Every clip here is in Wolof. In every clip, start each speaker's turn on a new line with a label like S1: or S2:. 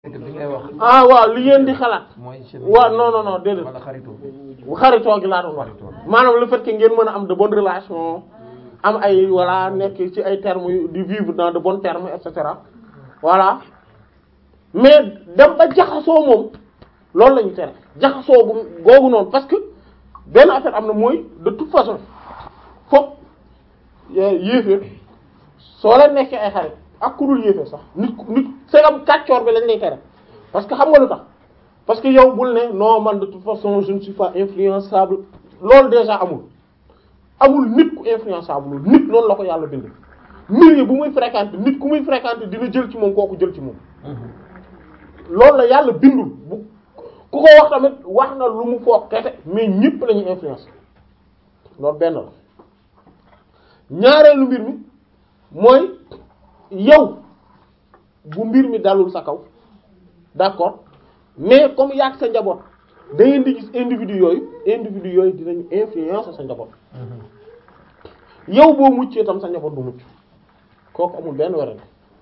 S1: li ngay wax
S2: ah waaw li ngeen di xalaat
S1: mooy
S2: waaw non non non déedéet
S1: wala xaritoo
S2: bu xaritoo gi laa doon wax maanaam le fait que ngeen mën a am de bonnes relations am ay voilà nekk ci ay termes yu di vivre dans de bons termes et cetera voilà mais dem ba jaxasoo moom loolu la ñu tere jaxasoo bu googu noonu parce que benn affaire am na mooy de toute façon foog yéeféer soo leen nekkee ay xarit ak ku dul yéeféer sax nit ku nit segam kàccoor bi lañ lay tere parce que xam nga lu tax parce que yow bul ne non man de toute façon je ne suis pas influençable loolu déjà amul amul nit ku influençable nit noonu la ko yàlla bind milieu bu muy fréquenter nit ku muy fréquenter dina jël ci moom kooku jël ci moom loolu la yàlla bindul bu ku ko wax tamit wax na lu mu foog kese mais ñëpp la ñuy influence loolu benn la ñaareelu mbir mi mooy yow bu mbir mi dalul sa kaw d'accord mais comme yàgg sa njaboot da ngeen di gis individu yooyu individu yooyu dinañu influence sa njaboot yow boo muccee tam sa njaboot du mucc kooku amul benn werante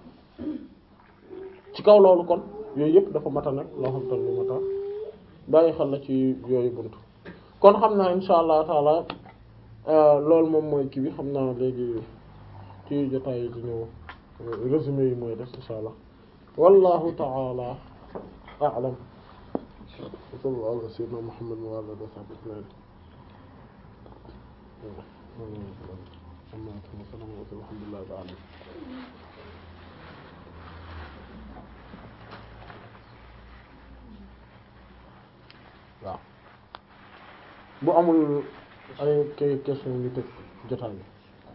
S2: ci kaw loolu kon yooyu yëpp dafa mata nag loo xam te lu mata bàyyi xel la ci yooyu buntu kon xam naa insha allah taala loolu moom mooy kii bi xam naa léegi ci jotaay yi di ñëw résumé yi mooy des insha allah wallahu taala a'lam sallallahu ala sayyidina muhammad wa ala alihi wa sahbihi ajma'in alhamdulillah ta'ala waaw bu amul ay kay question ñu tëj jotaay bi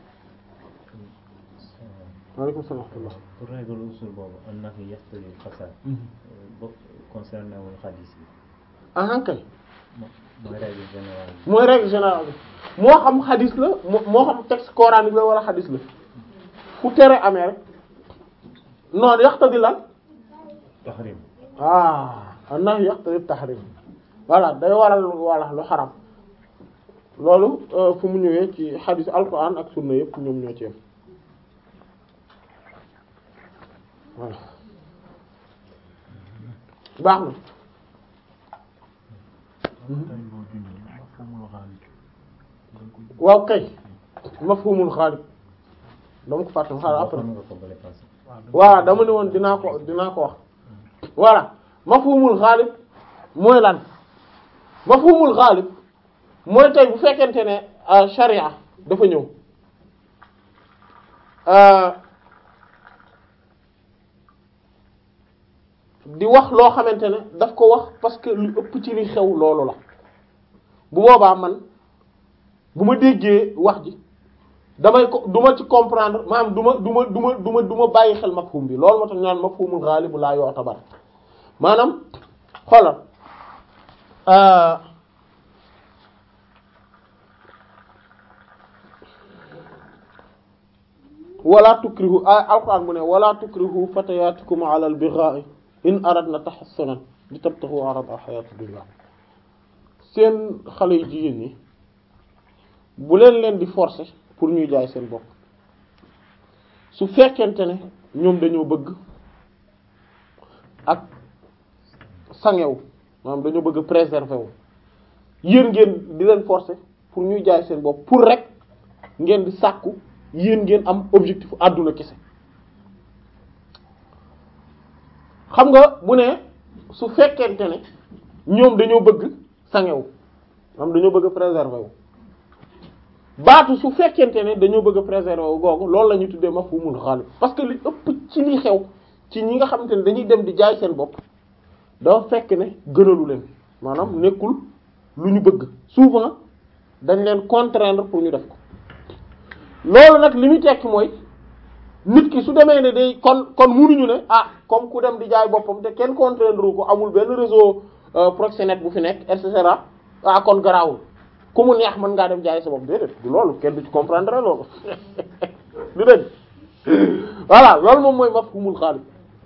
S2: waaleykum salaam wa rahmatullah
S3: pour règle usul boobu am na fi yaxtali xasaar bo concerné wul xadis bi
S2: ah kay
S3: mooy règle générale bi
S2: mooy règle générale bi moo xam xadis la moo moo xam texte coranique la wala xadis la fu tere amee rek noonu yaxtadi lan
S3: tahrim
S2: ah annahu yaxtadi tahrim voilà day waral wala lu xaram loolu fu mu ñëwee ci xadis alquran ak sunna yëpp ñoom ñoo ci yem voilà baax na waaw kay mafhumul xaalib dama ko fàtte xaaral après
S3: waxoon nga ko bële passé
S2: waaw dama ne woon dinaa ko dinaa ko wax voilà mafhumul xaalib mooy lan mafhumul xaalib mooy tey bu fekkente ne sharia dafa ñëw di wax loo xamante ne daf ko wax parce que lu ëpp ci li xew loolu la bu boobaa man bu ma déggee wax ji damay ko du ma ci comprendre maanaam du ma du ma du ma du ma du ma bàyyi xel mafhum bi loolu moo tax ñu naan mafhumul ghalib laa yu'tabar maanaam xoolal wala tukrihu alquran mu ne wala tukrihu fatayatikum ala al bigha'i in aradna tahassunan li tabtaghu arada hayati dunya seen xale yu jigéen ñi bu leen leen di forcer pour ñuy jaay seen bopp su fekkente ne ñoom dañoo bëgg ak sangewu maanaam dañoo bëgg préserver wu yéen ngeen di leen forcer pour ñuy jaay seen bopp pour rek ngeen di sàkku yéen ngeen am objectif àdduna kese xam nga bu ne su fekkente ne ñoom dañoo bëgg sangewu maanaam dañoo bëgg préserver wu baatu su fekkente ne dañoo bëgg a préserver wu googu loolu la ñuy tuddee mafhumul ghalib parce que li ëpp ci li xew ci ñi nga xamante ne dañuy dem di jaay seen bopp dafa fekk ne gënalu leen maanaam nekkul lu ñu bëgg souvent dañ leen contraindre pour ñu def ko loolu nag li muy tekki mooy nit ki su demee ne day kon kon munuñu ne ah comme ku dem di jaay boppam te kenn contraindre ko amul benn réseau proxénète bu fi nekk et cetera ah kon garaawul ku mu neex mën ngaa dem jaay sa bopp déedéet du loolu kenn du ci comprendre loolu du dëgg voilà loolu moom mooy mafhumul xaalib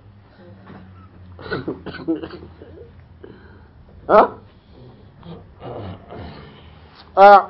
S2: ah ah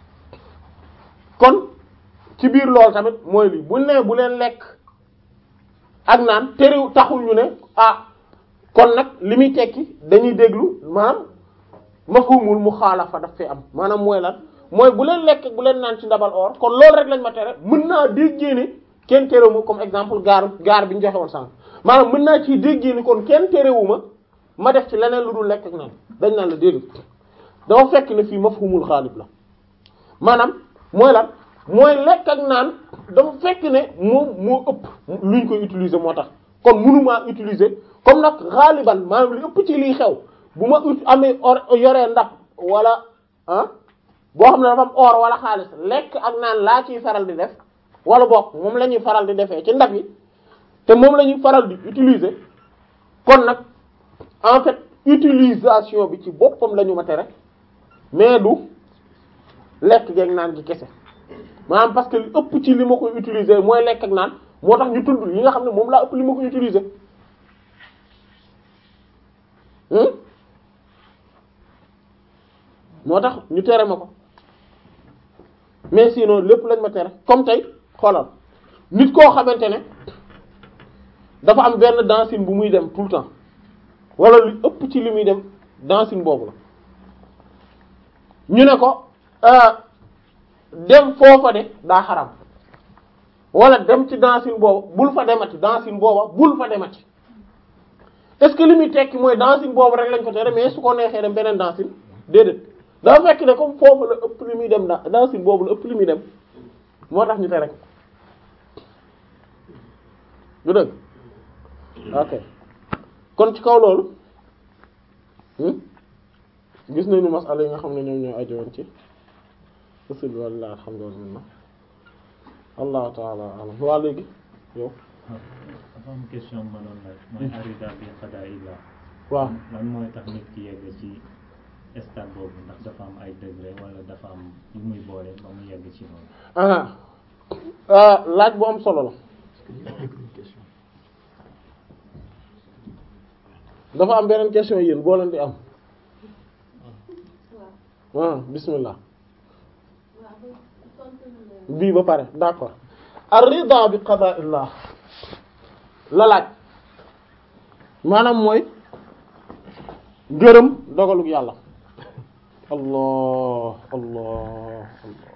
S2: kon ci biir loolu tamit mooy lii bu nee bu leen lekk ak naan terew taxul ñu ne ah kon nag li muy tekki dañuy déglu maanaam mafhumul muxaalafa daf fee am maanaam mooy lan mooy bu leen lekk bu leen naan ci ndabal or kon loolu rek lañ ma tere mën naa déggee ne kenn terewu comme exemple gaar gaar bi ñu joxe woon sànq maanaam mën naa ciy déggee ni kon kenn terewu ma ma def ci leneen lu dul lekk ak naan dañ naan la déedéet dafa fekk ne fii mafhumul xaalib la maanaam mooy lan mooy lekk ak naan dafa fekk ne moom moo ëpp luñ koy utiliser moo tax kon mënumaa utiliser comme nag xaaliban maanaam li ëpp ci liy xew bu ma ut amee or yoree ndab wala ah boo xam ne dafa am or wala xaalis lekk ak naan laa ciy faral di def wala bokk moom la ñuy faral di defee ci ndab yi te moom la ñuy faral di utiliser kon nag en fait utilisation bi ci boppam la ñu ma tere mais du lekk geeg naan gi kese maanaam parce que li ëpp ci li ma koy utiliser mooy lekk ak naan moo tax ñu tudd yi nga xam ne moom laa ëpp li ma koy utiliser moo tax ñu tere ma ko mais sinon lépp lañ ma tere comme tey xoolal nit koo xamante ne dafa am benn dancing bu muy dem tout le temps wala lu ëpp ci li muy dem dancing boobu la ñu ne ko dem foofa de daa xaram wala dem ci dancing booba bul fa demati dancing booba bul fa demati est-ce que li muy tekki mooy dancing boobu rek lañ ko tere mais su ko neexee dem beneen dancing déedéet dafa fekk ne comme foofu la ëpp li muy dem da dancing boobu la ëpp li muy dem moo tax ñu tere ko du dëgg ok kon ci kaw loolu gis nañu masala yi nga xam ne ñoom ñoo ajowoon ci usul bi walla alhamdulillah allahu taala alam waa léegi yow
S3: dafa am question ma doon laaj mooy arida bi xadaa illa
S2: waaw
S3: lan mooy tax nit ki yegg ci stade boobu ndax dafa am ay degré wala dafa am yu muy boole ba mu yegg ci loolu
S2: ah laaj bu am solo la dafa am beneen question yéen boo leen di am waaw bismillah bii ba pare d'accord ar-rida bi qada'illah la laaj maanaam mooy gërëm dogaluk yàlla allah allah allah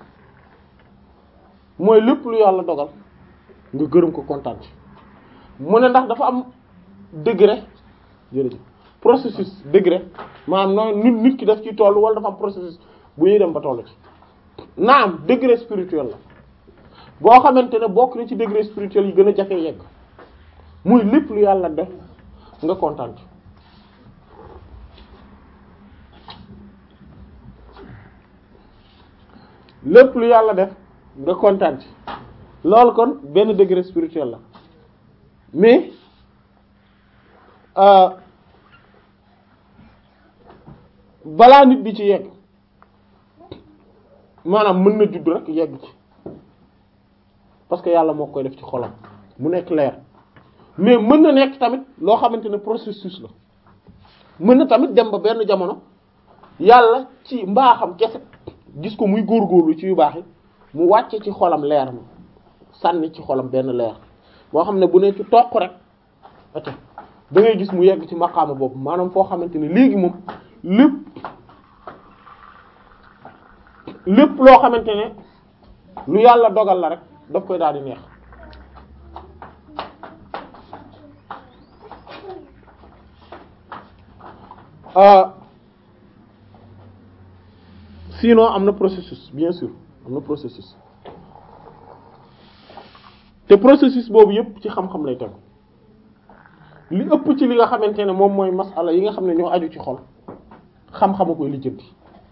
S2: mooy lépp lu yàlla dogal nga gërëm ko kontaan ci mu ne ndax dafa am degré jërëjëf processus degré maanaam noonu nit nit ki daf ci toll wala dafa am processus bu ñuy dem ba toll ci naam degré spirituel la boo xamante ne bokk na ci degré spirituel yi gën a jafe yegg muy lépp lu yàlla def nga kontaan ci lépp lu yàlla def nga kontaan ci loolu kon benn degré spirituel la mais balaa nit di ci yegg maanaam mën na judd rek yegg ci parce que yàlla moo koy def ci xolam mu nekk leer mais mën na nekk tamit loo xamante ne processus la mën na tamit dem ba benn jamono yàlla ci mbaaxam kese gis ko muy góorgóorlu ci yu baax yi mu wàcce ci xolam leer mi sànni ci xolam benn leer boo xam ne bu ne ci toq rek ate da ngay gis mu yegg ci maqaama boobu maanaam foo xamante ne léegi moom lépp lépp loo xamante ne lu yàlla dogal la rek daf koy daal di neex sinon am na processus bien sûr am na processus te processus boobu yépp ci xam-xam lay tegu li ëpp ci li nga xamante ne moom mooy masala yi nga xam ne ñoo aju ci xol xam-xama koy lijjanti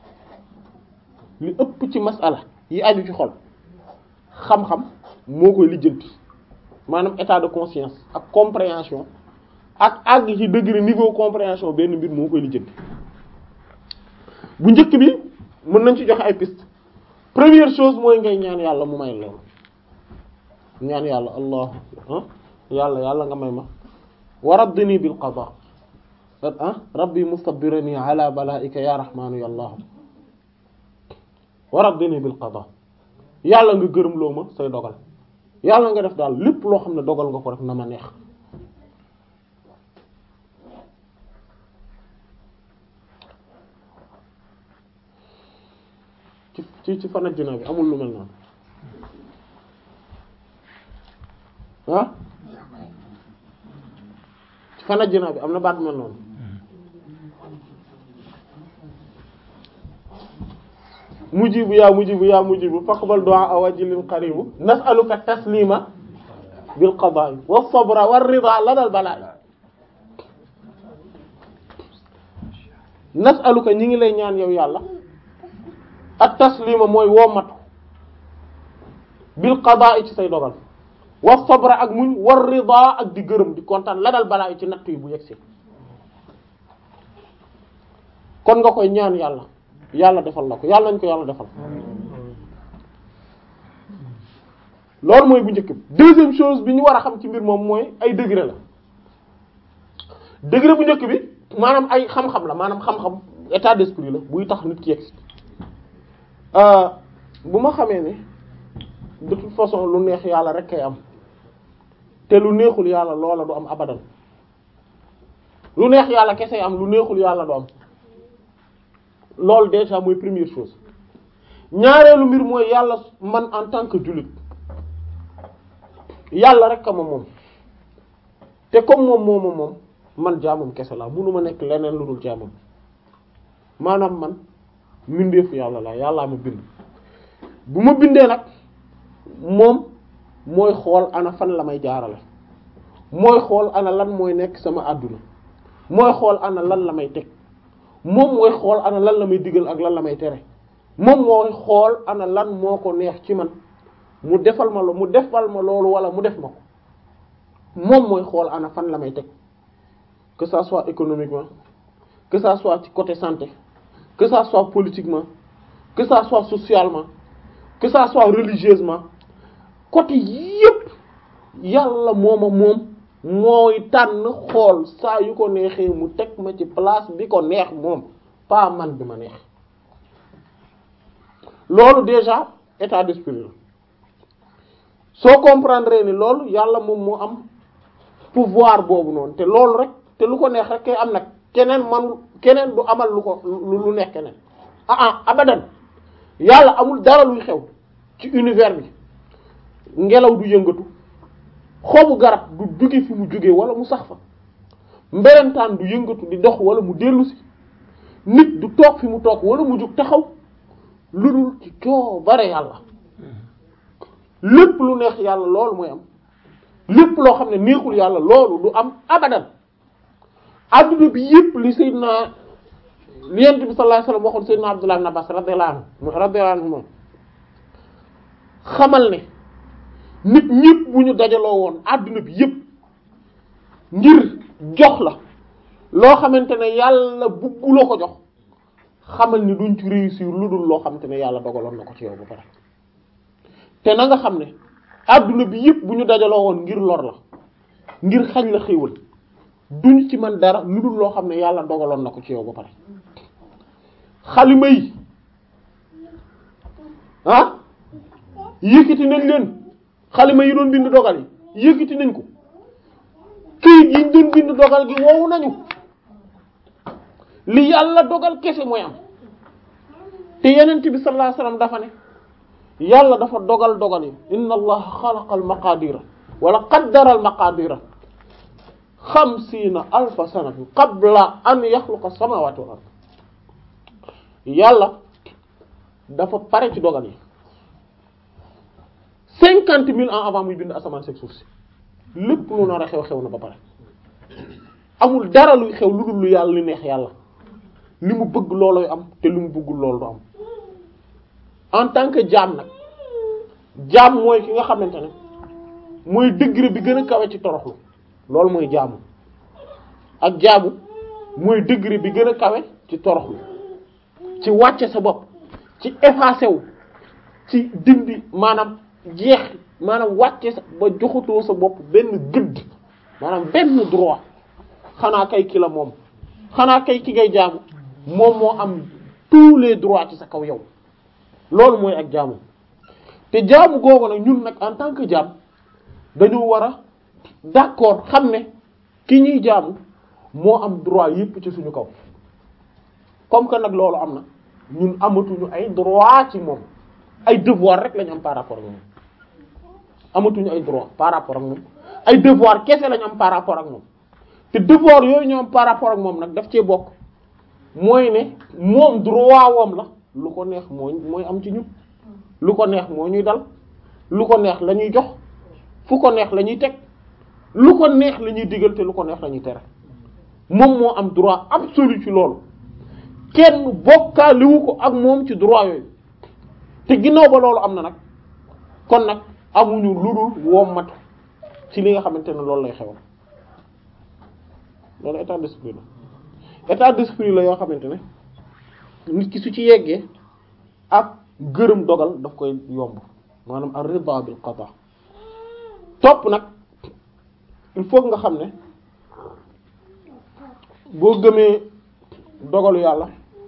S2: li ëpp ci masala yi aju ci xol xam-xam moo koy lijjanti maanaam état de conscience ak compréhension ak àgg ci degré niveau compréhension benn mbir moo koy lijjanti bu njëkk bi mën nañ ci joxe ay piste première chose mooy ngay ñaan yàlla mu may loolu ñaan yàlla allah ah yàlla yàlla nga may ma wa raddini bil qada ah rabbi mustabbirani ala balaika ya rahmanu ya allah wa raddini bil qada yàlla nga gërëm loo ma say dogal yàlla nga def daal lépp loo xam ne dogal nga ko rek na ma neex ci ci ci fan àjjana bi amul lu mel noonu ah ci fan àjjana bi am na baat bu mel noonu mujibu yaa mujibu yaa mujibu faqbal du'a wajilin qaribu nas'aluka taslima bil qada'i was sabra war rida ladal bala'i nas'aluka ñi ngi lay ñaan yow yàlla at taslima mooy wommatu bil qada'i ci say dogal was sabra ak muñ war rida ak di gërëm di kontaan ladal bala'i ci natt yi bu yegsi kon nga koy ñaan yàlla yàlla defal la ko yàlla nañ ko yàlla defal loolu mooy bu njëkk bi deuxième chose bi ñu war a xam ci mbir moom mooy ay degré la degré bu njëkk bi maanaam ay xam-xam la maanaam xam-xam état d'esprit la buy tax nit ki yegg bu ma xamee ne de toute façon lu neex yàlla rek kay am te lu neexul yàlla loola du am abadan lu neex yàlla kese am lu neexul yàlla du am loolu déjà mooy première chose ñaareelu mbir mooy yàlla man en tant que jullit yàlla rek a ma moom te comme moom mooma moom man jaamam kese la munuma nekk leneen lu dul jaamam maanaam man mbindeefu yàlla la yàllaa ma bind bu ma bindee nag moom mooy xool ana fan la may jaarale mooy xool ana lan mooy nekk sama àdduna mooy xool ana lan la may teg moom mooy xool ana lan la may digal ak lan la may tere moom mooy xool ana lan moo ko neex ci man mu defal ma lo mu defal ma loolu wala mu def ma ko moom mooy xool ana fan la may teg que ça soit économiquement que ça soit ci côté santé que ça soit politiquement que ça soit socialement que ça soit religieusement côté yépp yàlla mooma moom mooy tànn xool saa yu ko neexee mu teg ma ci place bi ko neex moom pas man bi ma neex loolu déjà état d'esprit la soo comprendre ni loolu yàlla moom moo am pouvoir boobu noonu te loolu rek te lu ko neex rek kay am nag keneen man keneen du amal lu ko lu neex keneen ah ah abadan yàlla amul dara luy xew ci univers bi ngelaw du yëngatu xobu garab du jóge fi mu jóge wala mu sax fa mberentaan du yëngatu di dox wala mu dellusi nit du toog fi mu toog wala mu jóg taxaw lu dul ci coobare yàlla lépp lu neex yàlla loolu mooy am lépp loo xam ne neexul yàlla loolu du am abadan adduna bi yépp li sayyidina li yent bi sallallahu alayhi wasallam waxoon sayyidina Abdullah ibn Abbas radiyallahu anhu radiyallahu anhu moom xamal ne nit ñépp bu ñu dajaloo woon adduna bi yépp ngir jox la loo xamante ne yàlla bugguloo ko jox xamal ni duñ ci réussir lu dul loo xamante ne yàlla dogaloon na ko ci yow ba pare te na nga xam ne adduna bi yépp bu ñu dajaloo woon ngir lor la ngir xañ la xéewal duñ ci man dara lu dul loo xam ne yàlla dogaloon na ko ci yow ba pare xalima yi ah yëkkati nañ leen xalima yi doon bind dogal yi yëkkati nañ ko këyit yi ñu doon bind dogal gi woowu nañu li yàlla dogal kese mooy am te yenent bi sallallahu alayhi wasallam dafa ne yàlla dafa dogal dogal yi inna allaha xalaqa al maqadira wala qaddara al maqadira xamsiina alfa sanatin qabla an yaxluqa samawati wal ard yàlla dafa pare ci dogal yi cinquante mille ans avant muy bind asamaan seeg suuf si lépp lu nar a xew xew na ba pare amul dara luy xew lu dul lu yàlla li neex yàlla li mu bëgg looloy am te li mu bëggul loolu du am en tant que jaam nag jaam mooy ki nga xamante ne mooy degré bi gën a kawe ci toroxlu loolu mooy jaamu ak jaamu mooy degré bi gën a kawe ci toroxlu ci wàcce sa bopp ci effacé wu ci dindi maanaam jeex maanaam wàcce sa ba joxatoo sa bopp benn gëdd maanaam benn droit xanaa kay ki la moom xanaa kay ki ngay jaamu moom moo am tous les droits ci sa kaw yow loolu mooy ak jaamu te jaamu googu nag ñun nag en tant que jaam dañu war a d'accord xam ne ki ñuy jaamu moo am droit yépp ci suñu kaw comme que nag loolu am na ñun amatuñu ay droit ci moom ay devoir rek lañu am par rapport ak moom amatuñu ay droit par rapport ak moom ay devoir kese lañu am par rapport ak moom te devoir yooyu ñu am par rapport ak moom nag daf cee bokk mooy ne moom droit woom la lu ko neex mooy mooy am ci ñun lu ko neex moo ñuy dal lu ko neex la ñuy jox fu ko neex la ñuy teg lu ko neex la ñuy digal te lu ko neex la ñuy tere moom moo am droit absolu ci loolu kenn bokkaaliwu ko ak moom ci droit yooyu te ginnaaw ba loolu am na nag kon nag amuñu lu dul wommatu ci li nga xamante ne loolu lay xewal loolu état d'esprit la état d'esprit la yoo xamante ne nit ki su ci yeggee ak gërëm dogal daf koy yomb maanaam ar-rida bil qada topp nag il faut nga xam ne boo gëmee dogalu yàlla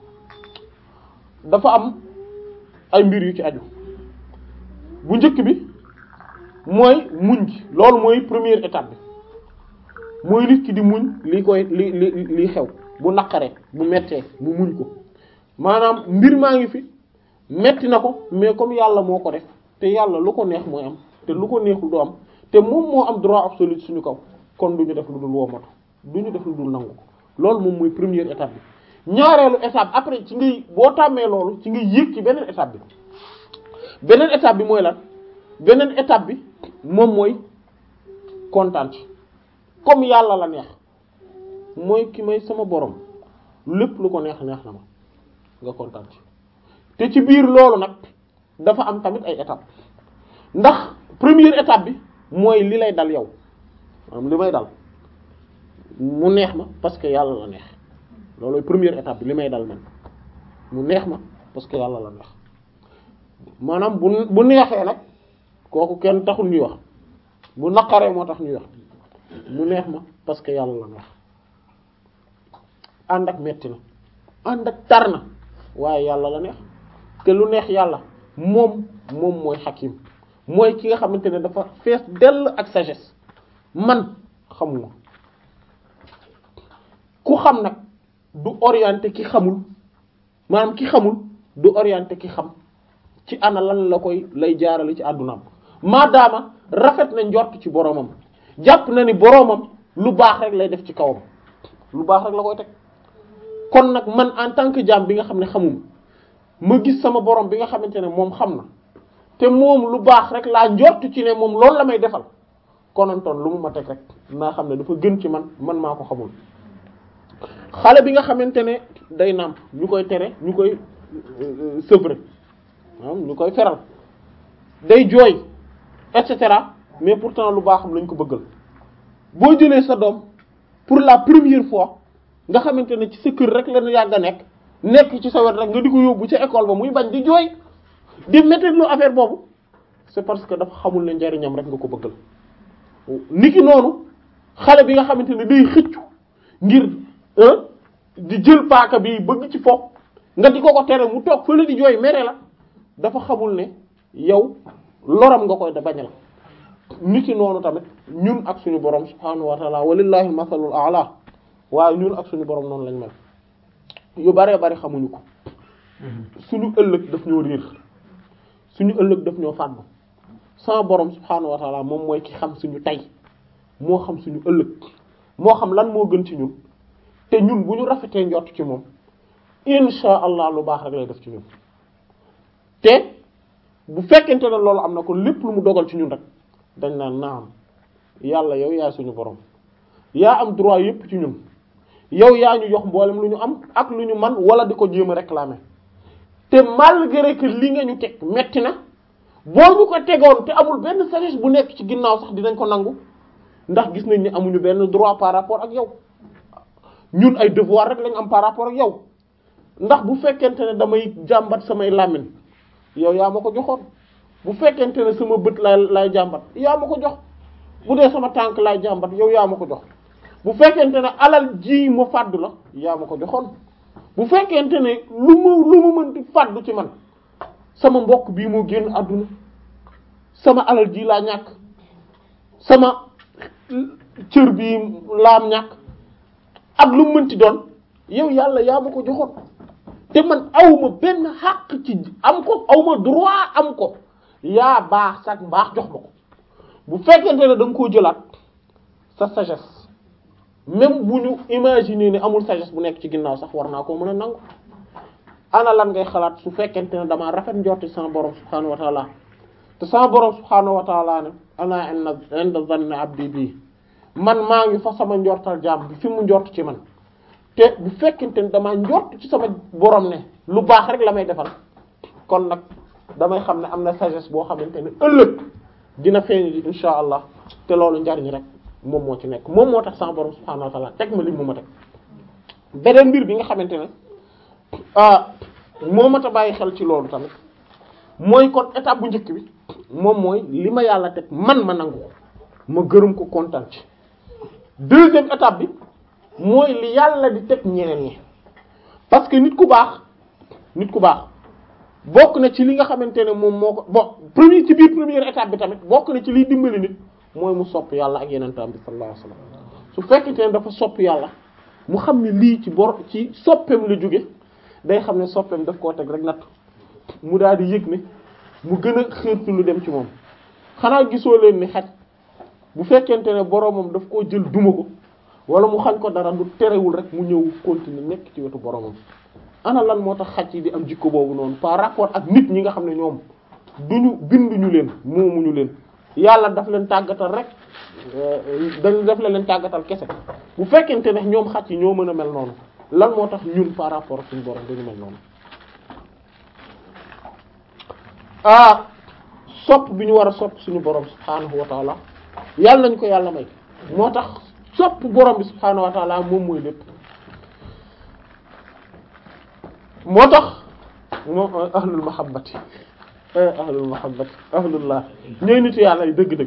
S2: dafa am ay mbir yu ci aju bu njëkk bi mooy muñ gi loolu mooy première étape bi mooy nit ki di muñ li koy li li li xew bu naqaree bu mettee mu muñ ko maanaam mbir maa ngi fi metti na ko mais comme yàlla moo ko def te yàlla lu ko neex mooy am te lu ko neexul du am te moom moo am droit absolu suñu kaw kon du ñu def lu dul womatu du ñu def lu dul nangu ko loolu moom mooy première étape bi ñaareelu étape après ci ngay boo tàmmee loolu ci ngay yéeg ci beneen étape bi beneen étape bi mooy lan beneen étape bi moom mooy kontaan ci comme yàlla la neex mooy ki may sama borom lépp lu ko neex neex na ma nga kontaan ci te ci biir loolu nag dafa am tamit ay étape ndax première étape bi mooy li lay dal yow maanaam li may dal mu neex ma parce que yàlla la neex loolooy première étape bi li may dal man mu neex ma parce que yàlla la neex maanaam bu bu neexee nag kooku kenn taxul ñuy wax bu naqaree moo tax ñuy wax mu neex ma parce que yàlla la neex ànd ak metti na ànd ak tar na waaye yàlla la neex te lu neex yàlla moom moom mooy xakim mooy ki nga xamante ne dafa fees dell ak sagesse man xamuma ku xam nag du orienté ki xamul maanaam ki xamul du orienté ki xam ci ana lan la koy lay jaarale ci àddunaam maadaama rafet na njort ci boromam jàpp na ni boromam lu baax rek lay def ci kawam lu baax rek la koy teg kon nag man en tant que jaam bi nga xam ne xamuma ma gis sama borom bi nga xamante ne moom xam na te moom lu baax rek laa njort ci ne moom loolu la may defal konantoon lu mu ma teg rek naa xam ne dafa gën ci man man maa ko xamul xale bi nga xamante ne day nàmp ñu koy tere ñu koy sevrer ñu koy feral day jooy et cetera mais pourtant lu baaxam lañ ko bëggal boo jëlee sa doom pour la première fois nga xamante ne ci sa kër rek la yàgg a nekk nekk ci sa wet rek nga di ko yóbbu ca école ba muy bañ di jooy di métti lu affaire boobu c'est parce que dafa xamul ne njariñam rek nga ko bëggal niki noonu xale bi nga xamante ne day xëccu ngir di jël paaka bi bëgg ci foofu nga di ko ko tere mu toog fële di jooy mere la dafa xamul ne yow loram nga koy da bañal niki noonu tamit ñun ak suñu borom subhaanahu wa ta'ala walillahi masalul a'la waaye ñun ak suñu borom noonu lañ mel yu baree bari xamuñu ko suñu ëllëg daf ñoo riir suñu ëllëg daf ñoo fànn sama borom subhaanahu wa ta'ala moom mooy ki xam suñu tey moo xam suñu ëllëg moo xam lan moo gën ci ñun te ñun bu ñu rafetee njort ci moom insha allah lu baax rek lay def ci ñun te bu fekkente ne loolu am na ko lépp lu mu dogal ci ñun rek dañ naan naam yàlla yow yaay suñu borom yaa am droit yépp ci ñun yow yaa ñu jox mboolem lu ñu am ak lu ñu man wala di ko jéem a réclamer te malgré que li nga ñu teg metti na boo ñu ko tegoon te amul benn sagesse bu nekk ci ginnaaw sax dinañ ko nangu ndax gis nañ ni amuñu benn droit par rapport ak yow ñun ay devoir rek lañ am par rapport ak yow ndax bu fekkente ne damay jàmbat samay làmmiñ yow yaa ma ko joxoon bu fekkente ne sama bët lay lay jàmbat yaa ma ko jox bu dee sama tànk lay jàmbat yow yaa ma ko jox bu fekkente ne alal ji ma fàddu la yaa ma ko joxoon bu fekkente ne lu ma lu ma mën di fàddu ci man sama mbokk bii moo génn àdduna sama alal ji laa ñàkk sama cër bii laam ñàkk ak lu mu mënti doon yow yàlla yaa ma ko joxoon te man awma benn xàq ci am ko awma droit am ko yaa baax sax mbaax jox ma ko bu fekkente ne da nga koo jëlaat sa sagesse même bu ñu imaginer ne amul sagesse bu nekk ci ginnaaw sax war naa koo mën a nangu ana lan ngay xalaat su fekkente ne damaa rafet njorti sama borom subhaanahu wa taala te sama borom subhaanahu wa taala ne ana inna inda zanni abdi bii man maa ngi fa sama njortal jaam bi fi mu njort ci man te bu fekkente ne damaa njort ci sama borom ne lu baax rek la may defal kon nag damay xam ne am na sagesse boo xamante ne ëllëg dina feeñ ji insha allah te loolu njariñ rek moom moo ci nekk moom moo tax sama borom subhaanahu wa taala teg ma li mu ma teg beneen mbir bi nga xamante ne ah moo mat a bàyyi xel ci loolu tamit mooy kon étape bu njëkk bi moom mooy li ma yàlla teg man ma nangu ko ma gërëm ko kontaan ci deuxième étape bi mooy li yàlla di teg ñeneen ñi parce que nit ku baax nit ku baax bokk na ci li nga xamante ne moom moo ko bon premier ci biir première étape bi tamit bokk na ci liy dimbali nit mooy mu sopp yàlla ak yeneen tam bi sallallahu alayhi wasallam su fekkente ne dafa sopp yàlla mu xam ne lii ci bor ci soppeem la jóge day xam ne soppeem daf koo teg rek natt mu daal di yëg ne mu gën a xeertu lu dem ci moom xanaa gisoo leen ni xaj bu fekkente ne boromam daf koo jël duma ko wala mu xañ ko dara du terewul rek mu ñëw continuer nekk ci wetu boromam ana lan moo tax xaj yi di am jikko boobu noonu par rapport ak nit ñi nga xam ne ñoom duñu binduñu leen moomuñu leen yàlla daf leen tàggatal rek dañ daf leen tàggatal kese bu fekkente ne ñoom xaj yi ñoo mën a mel noonu lan moo tax ñun par rapport ak suñu borom dañu mel noonu ah sopp bi ñu war a sopp suñu borom subhaanahu wa taala yàlla nañ ko yàlla may moo tax sopp borom bi subhaanahu wa taala moom mooy lépp moo tax moom ahlul mahabbati ahlul mahabbati ahlullah ñooy nitu yàlla yi dëgg-dëgg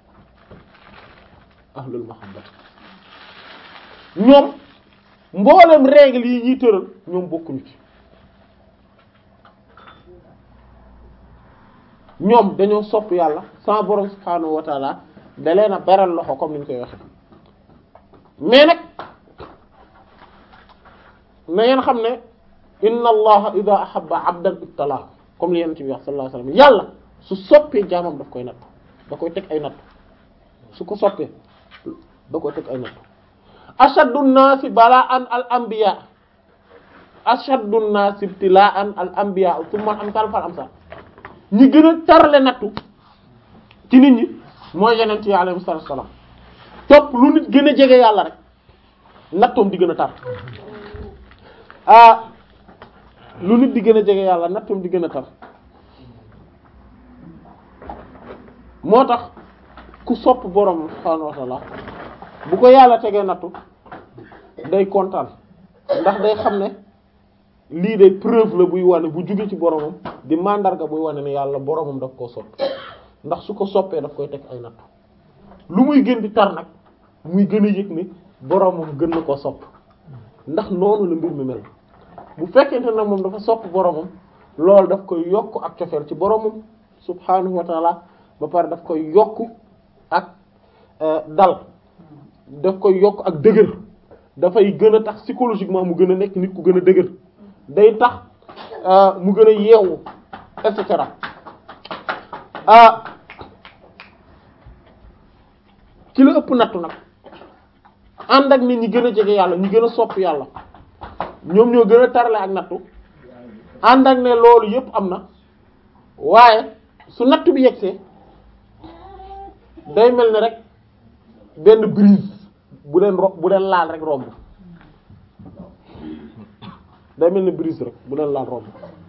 S2: ahlul mahabbati ñoom mboolem règle yi ñuy tëral ñoom bokkuñu ci ñoom dañoo sopp yàlla sama borom subhaanahu wa taala da leen a beral loxo comme ni ñu koy waxe mais nag na ngeen xam ne inna allaha ida ahabba abdan ibtala comme li yonent bi wax sallallahu alayhi wasallam yàlla su soppee jaamam daf koy natt da koy teg ay natt su ko soppee da koy teg ay natt ashaddu nnaasi bala'an al anbiya ashaddu nnaasi ibtila'an al anbiya thumma al amsal fal amsal ñi gën a tarale nattu ci nit ñi mooy yonent yi alayhi salaam topp lu nit gën a jege yàlla rek nattoom di gën a tar ah lu nit di gën a jege yàlla nattoom di gën a tar moo tax ku sopp borom subhaanahu wa ta'ala bu ko yàlla tegee nattu day kontaan ndax day xam ne lii day preuve la buy wane bu jóge ci boromam di mandarga buy wane ne yàlla boromam daf koo sopp ndax su ko soppee daf koy teg ay nattu lu muy gën di tar nag muy gën a yëg ne boromam gën na koo sopp ndax noonu la mbir mi mel bu fekkente nag moom dafa sopp boromam loolu daf koy yokk ak cofeel ci boromam subhaanahu wa taala ba pare daf koy yokk ak dal daf koy yokk ak dëgër dafay gën a tax psychologiquement mu gën a nekk nit ku gën a dëgër day tax mu gën a yeewu et cetera ci la ëpp nattu nag ànd ak nit ñi gën a jege yàlla ñu gën a sopp yàlla ñoom ñoo gën a tarale ak nattu ànd ak ne loolu yëpp am na waaye su nattu bi yegsee day mel ni rek benn brise bu leen ro bu leen laal rek romb day mel ni brise rek bu leen laal romb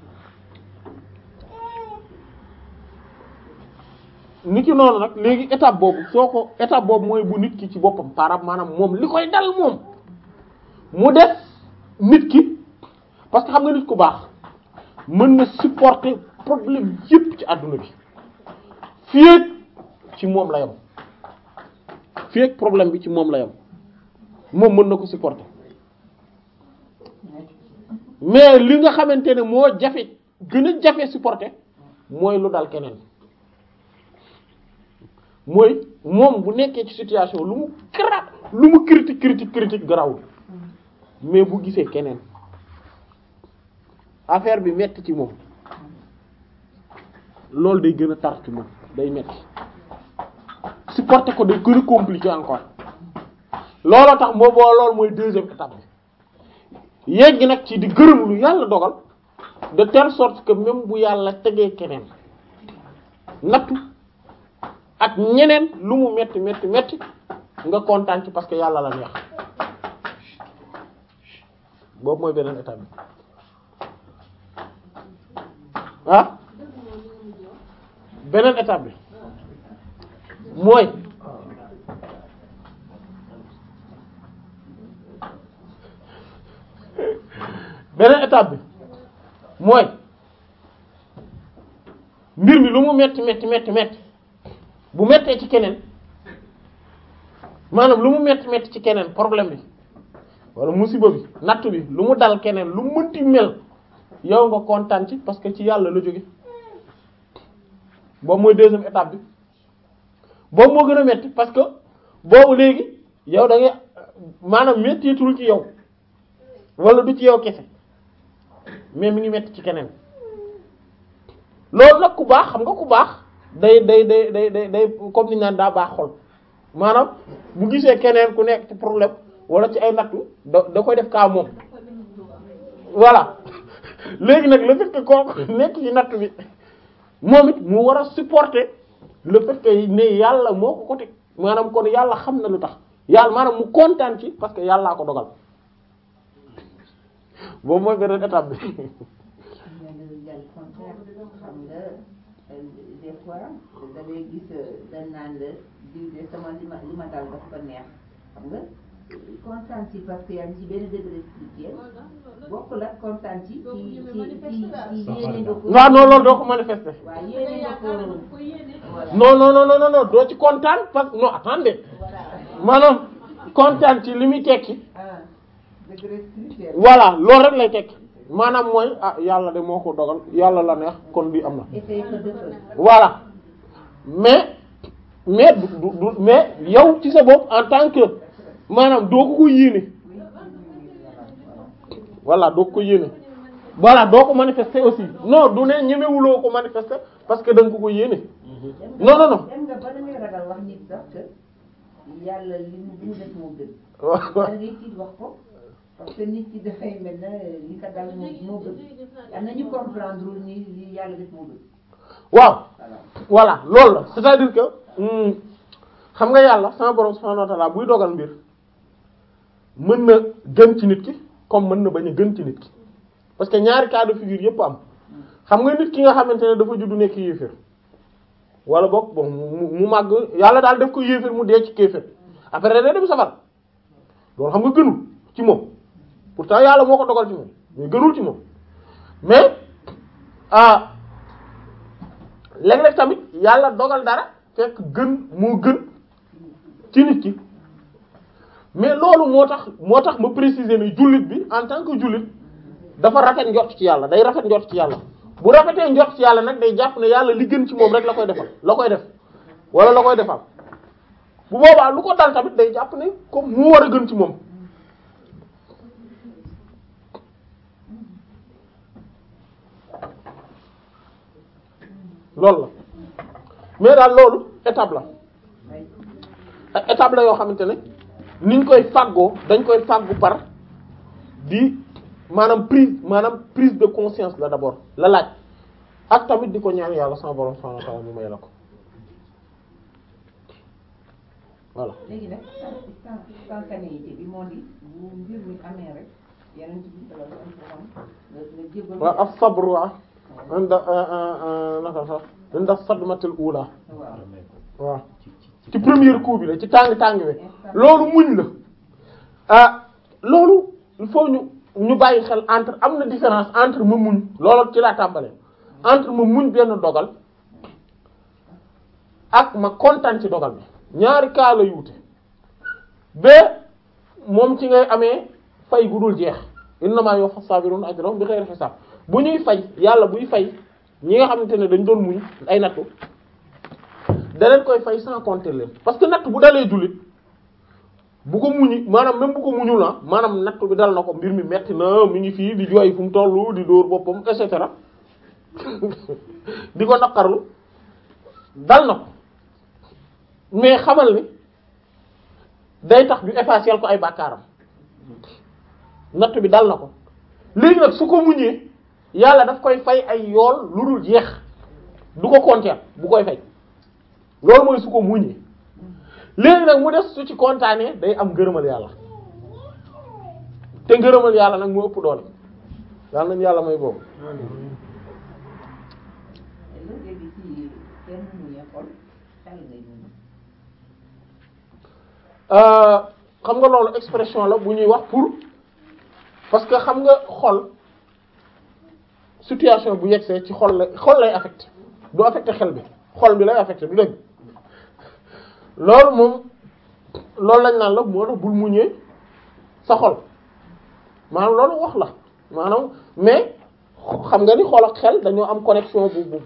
S2: nit ki noonu nag léegi étape boobu soo ko étape boobu mooy bu nit ki ci boppam par rapport maanaam moom li koy dal moom mu def nit ki parce que xam nga nit ku baax mën na supporter problème yépp ci àdduna bi fii ak ci moom la yam fii ak problème bi ci moom la yam moom mën na ko supporter mais li nga xamante ne moo jafe gën a jafe supporter mooy lu dal keneen mooy moom bu nekkee ci situation lu mu grave lu mu critique critique critique garawul mais bu gisee keneen affaire bi metti ci moom loolu day gën a tar ci moom day metti supporter ko day gën a compliqué encore looloo tax moo boo loolu mooy deuxième étape bi yegg nag ci di gërëm lu yàlla dogal de telle sorte que même bu yàlla tegee keneen nattu ak ñeneen lu mu metti metti metti nga kontaan ci parce que yàlla la neex boobu mooy beneen étape bi ah beneen étape bi mooy beneen étape bi mooy mbir mi lu mu metti metti metti metti bu mettee ci keneen maanaam lu mu metti metti ci keneen problème bi wala musiba bi natt bi lu mu dal keneen lu mu mënti mel yow nga kontaan ci parce que ci yàlla la jóge boobu mooy deuxième étape bi boobu moo gën a metti parce que boobu léegi yow da ngay maanaam mettitul ci yow wala du ci yow kese mais mi ngi metti ci keneen loolu nag ku baax xam nga ku baax day day day day day day comme ni ñu naan daa baax xol maanaam bu gisee keneen ku nekk ci problème wala ci ay nattu da da koy def kaa moom voilà léegi nag le fait que kooku nekk ci nattu bi moom it mu war a supporter le fait que ne yàlla moo ko ko teg maanaam kon yàlla xam na lu tax yàlla maanaam mu kontaan ci parce que yàllaa ko dogal boobu mooy beneen étape bi
S1: xam nga des fois da ngay gis dañ naan la diw de sama li ma li ma dal daf ko neex xam nga kontaan ci parce que yaa ngi ci benn degré spirituel bokkul ak kontaan ci ci ci ci ci yéene nga ko.
S2: waaw non loolu doo ko manifester
S1: waaw yéene nga ko voilà.
S2: non non non non non doo ci kontaan parce que non attendez maanaam kontaan ci li muy tekki
S1: ah degré spirituel.
S2: voilà loolu rek lay tekki maanaam mooy ah yàlla de moo ko dogal yàlla la neex kon bi am na
S1: essayer ko defal.
S2: voilà mais mais du du du mais yow ci sa bopp en tant que maanaam doo ko ko yéene voilà doo ko ko yéene voilà doo ko manifester aussi non du ne ñemewuloo ko manifester parce que da nga ko ko yéene non non non
S1: dem nga ba da ngay ragal wax nit sax que yàlla li mu li mu def moo gën.
S2: waaw
S1: da ngay tiit wax ko parce que nit ki dafay mel na li ko dal moo moo gën am na ñu comprendre ni li yàlla def moo gën
S2: waaw
S1: voilà.
S2: voilà loolu la c'est-à-dire que hmm, xam nga yàlla sama borom subhanahu wa ta'ala buy dogal mbir mën na gën ci nit ki comme mën na bañ a gën ci nit ki parce que ñaari cas de figure yépp am xam nga nit ki nga xamante ne dafa juddu nekk yéeféer wala boog bon mu mu màgg yàlla daal def ko yéeféer mu dee ci kéeféer après day dem safar loolu xam nga gënul ci moom pourtant yàlla moo ko dogal ci moom mais gënul ci moom mais ah léeg-léeg tamit yàlla dogal dara fekk gën moo gën ci nit ki mais loolu moo tax moo tax ma préciser ni jullit bi en tant que jullit dafa rafet njort ci yàlla day rafet njort ci yàlla bu rafetee njort ci yàlla nag day jàpp ne yàlla li gën ci moom rek la koy defal la koy def wala la koy defal bu boobaa lu ko dal tamit day jàpp ne comme mu war a gën ci moom loolu la mais daal loolu étape la ay étape la yoo xamante ne niñ koy fàggoo dañ koy fàggu par di maanaam prise maanaam prise de conscience la d'abord la laaj ak tamit di ko ñaan yàlla sama borom subhanahu wa ta'ala mu may la ko voilà
S1: léegi nag spontanéité bi moo di bu mbir mi amee rek yeneen bi sallallahu alayhi wasallam nga nga jébbal
S2: waaw as-sabr wa inda naka sax inda sadmatil ula
S1: waaw
S2: waaw
S3: ci ci
S2: ci premier coup bi la ci tàng tàng bi loolu muñ la ah loolu il faut ñu ñu bàyyi xel entre am na différence entre ma muñ loolu ci laa tàmbalee entre ma muñ benn dogal ak ma kontaan ci dogal bi ñaari cas la yuute ba moom ci ngay amee fay gu dul jeex innamaa yuwaffa saabiruna ajrahum bi xayri xisaab bu ñuy fay yàlla buy fay ñi nga xamante ne dañ doon muñ ay nattu da leen koy fay sans compter leen parce que natt bu dalee jullit bu ko muñi maanaam même bu ko muñul la maanaam nattu bi dal na ko mbir mi metti na mi ngi fii di jooy fu mu tollu di dóor boppam et cetera di ko naqarlu dal na ko mais xamal ni day tax ñu effacer ko ay bàkkaaram nattu bi dal na ko léegi nag su ko muñee yàlla daf koy fay ay yool lu dul jeex du ko compter bu koy fay loolu mooy su ko muñee léegi nag mu des su ci kontaanee day am ngërëmal yàlla te ngërëmal yàlla nag mu ëpp doole yàlla nañu yàlla may boobu
S1: lu léegi ci kenn muñee xol xel ngay muñ
S2: xam nga loolu expression la bu ñuy wax pour parce que xam nga xol situation bu yegsee ci xol la xol lay affecté du affecté xel bi xol bi lay affecté du dëgg loolu moom loolu lañ naan la moo tax bul muñee sa xol maanaam loolu wax la maanaam mais xam nga ni xol ak xel dañoo am connexion bu bu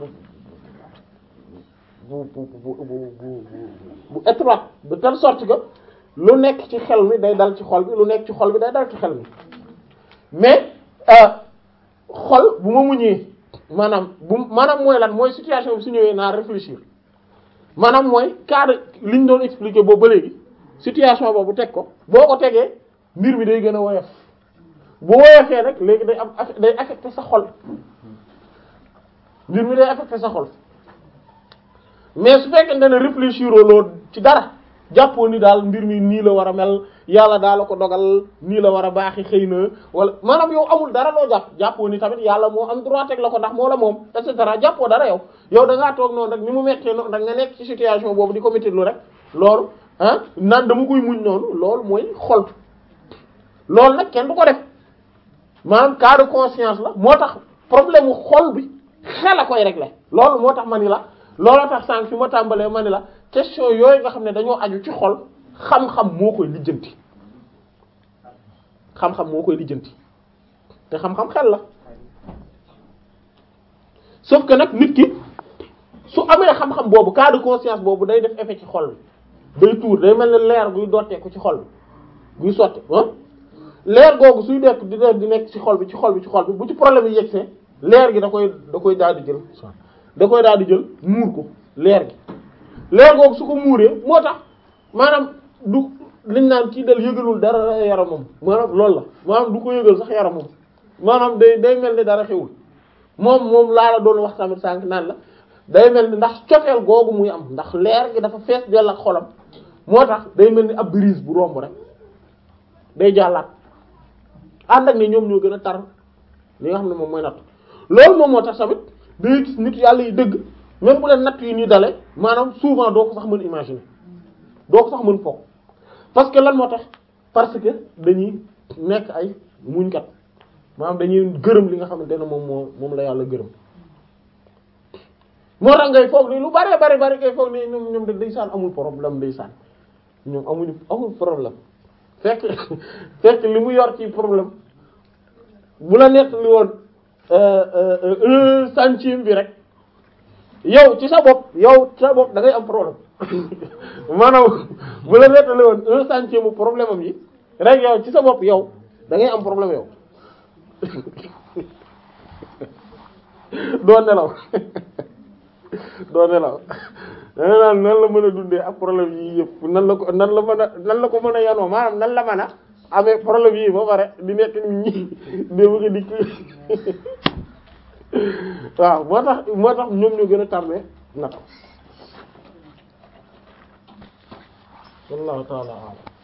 S2: bu bu bu bu bu bu étroite de telle sorte que lu nekk ci xel mi day dal ci xol bi lu nekk ci xol bi day dal ci xel mi mais xol bu ma muñee maanaam bu maanaam mooy lan mooy situation bi su ñëwee naa réfléchir maanaam mooy cadre li ñu doon expliquer boobu ba léegi situation boobu teg ko boo ko tegee mbir mi day gën a woyof bu woyofee rek léegi day am day affecté sa xol mbir mi day affecté sa xol mais su fekkente ne réfléchir loo ci dara jàppoo ni daal mbir mi nii la war a mel yàlla daal la ko dogal nii la war a baaxi xëy na wala maanaam yow amul dara loo jàpp jàppoo ni tamit yàlla moo am droit teg la ko ndax moo la moom et cetera jàppoo dara yow yow da ngaa toog noonu rek ni mu mettee noonu rek nga nekk ci situation boobu di ko métti lu rek loolu ah naan dama koy muñ noonu loolu mooy xol loolu nag kenn du ko def maanaam cas de conscience la moo tax problème mu xol bi xel a koy régler loolu moo tax ma ni la looloo tax sànq fi ma tàmbalee ma ni la question yooyu nga xam ne dañoo aju ci xol xam-xam moo koy lijjanti xam-xam moo koy lijjanti te xam-xam xel la sauf que nag nit ki su amee xam-xam boobu cas de conscience boobu day def effet ci xol bi day tuur day mel ne leer guy dotteeku ci xol bi guy sotti ah leer googu suy dekk di def di nekk ci xol bi ci xol bi ci xol bi bu ci problème yi yegsee leer gi da koy da koy daal di jël da koy daal di jël muur ko leer gi leer googu su ko muuree moo tax maanaam du liñ naan kii dal yëgalul dara yaramam maanaam loolu la maanaam du ko yëgal sax yaramam maanaam day day mel ni dara xewul moom moom laa la doon wax tamit sànq naan la day mel ni ndax cofeel googu muy am ndax leer gi dafa fees dell ak xolam moo tax day mel ni ab brise bu romb rek day jàllaat ànd ak ne ñoom ñoo gën a tar li nga xam ne moom mooy natt loolu moom moo tax tamit day gis nit yàlla yi dëgg même bu leen natt yi ñuy dale maanaam souvent doo ko sax mën imaginer doo ko sax mën foog parce que lan moo tax parce que dañuy nekk ay muñkat maanaam dañuy gërëm li nga xamante ne moom moo moom la yàlla gërëm moo tax ngay foog ni lu bari bari bari ngay foog ni ñoom ñoom de ndeysaan amul problème ndeysaan ñoom amuñu amul problème fekk fekk li mu yor ci problème bu la nekk li woon un centime bi rek yow ci sa bopp yow ci sa bopp da ngay am problème maanaam bu la nettali woon un centime problème am yi rek yow ci sa bopp yow da ngay am problème yow doo nelaw doo nelaw dana naan nan la mën a dundee ak problème yii yëpp nan la ko nan la mën a nan la ko mën a yanoo maanaam nan la mën a amee problème yii ba pare di nekk nit ñi dé bëgg di waaw moo tax moo tax ñoom ñu gën a tàmmee naka wallahu ta'ala a'lam